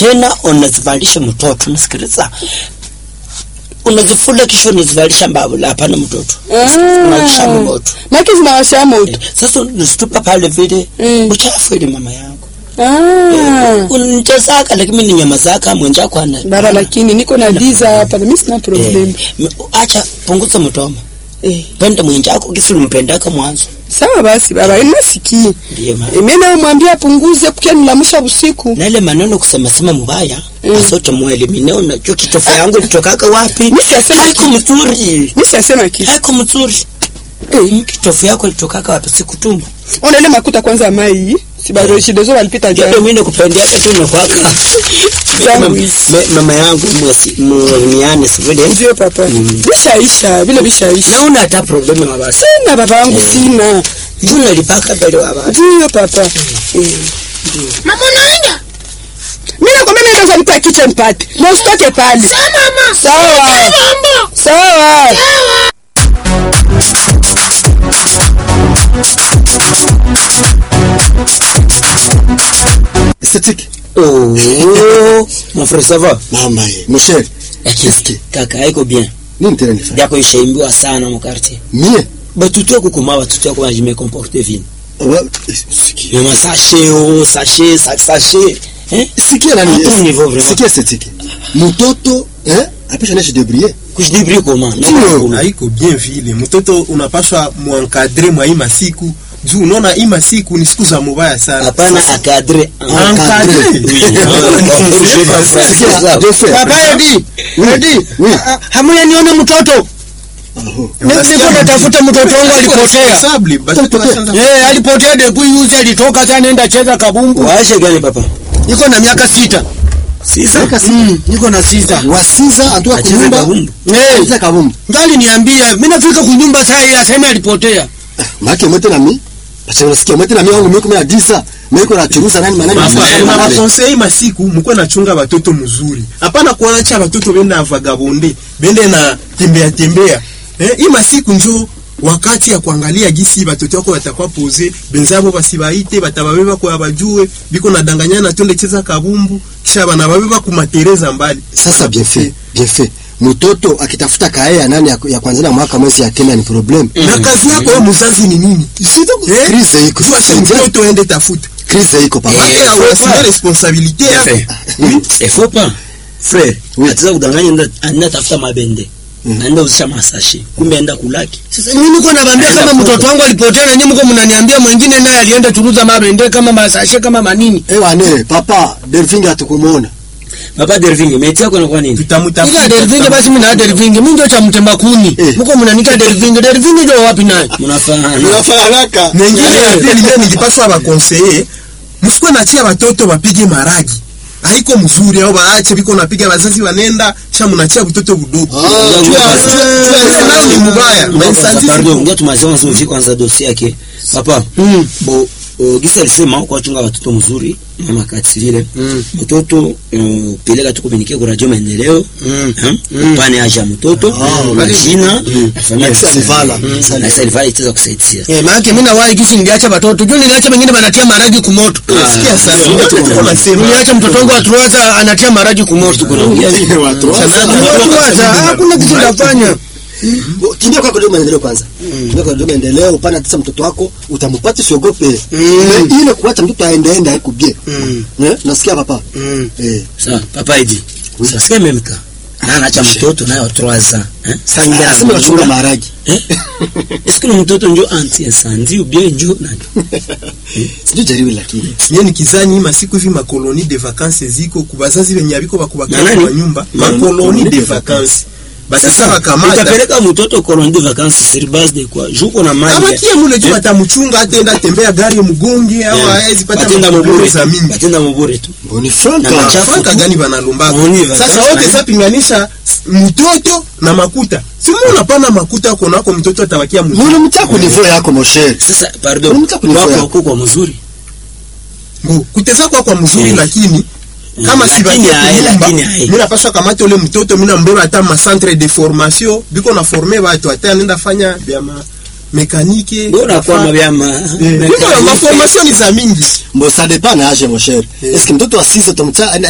tena unazivalisha mtoto nasikiliza unazifula kisha unazivalisha mbavula hapana mtoto unakisha moto maki zinawasha moto sasa unazitupa pale vile Mm. uchafu ili mama yangu Ah. unitesaka lakini ni nyama zaka mwenjako ana baba lakini niko na visa hapa na mimi sina problem eh, m- acha punguza mtoma eh. penda mwenjako kisi ulimpendaka mwanzo sawa basi baba inasikii ndiye maana mimi na mwambia apunguze kukia nilamusha usiku na ile maneno kusema sema mubaya Mm. asote mwelimine unajua kitofu yangu litokaka wapi Mimi siyasema haiko mzuri mimi siyasema kitu haiko mzuri eh, kitofu yako litokaka wapi sikutumba ona ile makuta kwanza ya mai si bado shidozo walipita ndio jana mimi nakupendeaka tu nakwaka Zangu hizi. mama yangu mwesi- mwemiane sivile ndio papa bishaisha vile bishaisha naona hata problemu mabasi sina baba wangu sina ndio nalipaka mbele wa basi ndio papa eh. Mama unaenda? mimi nakwambia mimi ndio nipa kitchen party na usitoke pale Sawa mama. sawa Mambo. sawa Esthétique. oh mon frère ça va Mama ye, mon cher. Eske. kaka haiko bien Nini tena nifanye? yako ishaimbiwa sana mu quartier Mie? batutu yako kuma batutu yako bajime comporter vile Wa- Sikia. Mama sachet oh sachet sac sachet eh Sikia nani? À ton niveau, vraiment. Sikia esthétique. Mtoto, eh? Apisha nashi débrouiller. kujidibri comment Ndio. haiko bien vile mtoto unapaswa muankadre mwa hii masiku juu unaona hii masiku ni siku za mubaya sana hapana akadre Encadré. Sikia, deux frères. Papa Edi, Edi, Oui. ah, ah, hamuya nione mtoto niko natafuta mtoto wangu alipotea Responsable, batoto washaanza- Eh, alipotea depuis yuzi alitoka sasa anaenda cheza kabumbu waashe gani papa iko na miaka sita sisa Mm, iko na sita wasiza antoka Acheze kunyumba kabumbu. Eh, Acheze kabumbu ngali niambia mimi nafika kunyumba saa hii aseme alipotea make mwete na mi parce que unasikia mwete na mi wangu miko mia disa miko na churuza nani manani Papa, manani, na manani. bakonsei masiku mukwe nachunga batoto mzuri hapana kuacha batoto benda vagabonde bende na tembea tembea eh, hii masiku njo wakati ya kuangalia gisi batoto wako watakuwa poze benzabo basibaite batababeba kwa bajue biko nadanganyana tonde cheza kabumbu kisha banababeba kumatereza mbali sasa bien fait bien fait mtoto akitafuta kae ya nani ya, ya kwanza na mwaka mwezi ya kenda ni problem na kazi yako wewe mzazi ni nini Eh? Crise iko Jua sasa si ndio mtoto ende tafuta crise iko papa Eh, Ake faut awasime pas. responsabilité yako il faut pas frère Oui. atiza kudanganya enda anda tafuta mabende anda uzisha masashe kumbe enda kulaki Sasa mimi niko nawaambia Aenda kama foto. mtoto wangu alipotea na nyinyi mko mnaniambia mwingine naye alienda churuza mabende kama masashe kama manini. eh wane papa Delphine hatukumuona papa dervinge meti yako inakuwa nini Ila Delvinge basi mimi na Delvinge mimi ndio cha mtemba kuni. Eh. Mko mnanika Delvinge Delvinge ndio wapi naye? mnafaana haraka Mengine Eh. ya pili ndio nilipaswa ba conseiller. Msikuwe nachia watoto wapige maragi. Haiko mzuri au baache biko napiga wazazi wanenda kisha mnachia mtoto budogo. Ah, Jua- ah, jua- jua- nayo ni mubaya. Mainsanzi pardon ziko- ndio tumazema zimfi kwanza dossier yake papa Mm. bo uh, gisa alisema kwa chunga watoto mzuri mama katilile Mm. mtoto uh, peleka tu komunike kwa radio maendeleo Mm. mm. upane aja mtoto majina na familia Na Salivala. Mm. Salivala. na Salivala itaweza kusaidia Eh, maana mimi na wai kisi niliacha watoto. Juu niliacha wengine wanatia maragi kumoto. Ah, Sikia sasa. ndio, Ndio ndio, tuko nasema. Niliacha mtoto wangu atuaza anatia maragi kumoto. Unaongea vipi? Watu Sana atuaza hakuna kitu nafanya. Bo, kimbia kwa kidogo maendeleo kwanza kimbia kwa kidogo maendeleo upana tisa mtoto wako utampata usiogope Mm. Mais ile kuacha mtoto aende ende haiko bien Mm. eh nasikia papa Mm. eh sawa papa idi sasa meme ka na anacha mtoto naye wa 3 ans eh sasa ingia nasema wachunga maharagi eh est-ce que le mtoto njo anti incendie ou bien njo nani sijui jaribu lakini Nye nikizani masiku hivi makoloni de vacances ziko kubazazi wenye abiko Na bakubakana nani? kwa nyumba Na- makoloni de vacances basi sasa wakamata utapeleka mtoto colonie de vacances sur base de quoi juko na mali abakia mule juu atamchunga atenda tembea gari mgonge au hawezi pata batenda makoloni mubure za mingi batenda mubure tu mboni Na franka machafu. franka gani banalombaka Maoni vacances sasa wote na- sasa pinganisha s- mtoto na makuta simu unapana makuta uko nako mtoto atawakia mzuri mbona mchako niveau yako mon cher sasa pardon Unamtaka kunifanya. wako wako kwa mzuri Mbo, kuteza kwa kwa mzuri Mm. lakini kama si Lakini bakia aye, kunyumba lakini aye. mimi napaswa kamata ule mtoto mimi nambeba hata ma centre de formation biko na former watu hata anaenda fanya vya ma mekanike bora kwa mabyama Eh, biko na ma formation ni za mingi mbo ça dépend na âge mon cher est-ce que mtoto wa 6 utamcha